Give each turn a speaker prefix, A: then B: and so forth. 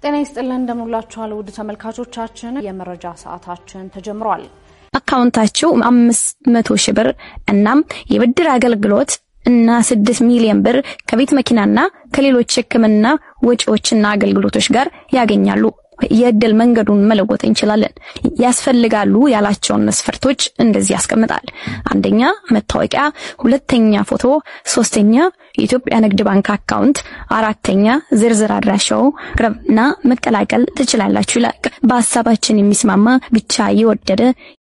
A: ጤና ይስጥልን እንደምንላችኋል ውድ ተመልካቾቻችን፣ የመረጃ ሰዓታችን ተጀምሯል።
B: አካውንታችሁ አምስት መቶ ሺህ ብር እናም የብድር አገልግሎት እና ስድስት ሚሊዮን ብር ከቤት መኪናና ከሌሎች ሕክምና ወጪዎችና አገልግሎቶች ጋር ያገኛሉ። የእድል መንገዱን መለወጥ እንችላለን። ያስፈልጋሉ ያላቸውን መስፈርቶች እንደዚህ ያስቀምጣል። አንደኛ መታወቂያ፣ ሁለተኛ ፎቶ፣ ሶስተኛ የኢትዮጵያ ንግድ ባንክ አካውንት፣ አራተኛ ዝርዝር አድራሻው ቅረብና መቀላቀል ትችላላችሁ ይላል። በሀሳባችን የሚስማማ ብቻ የወደደ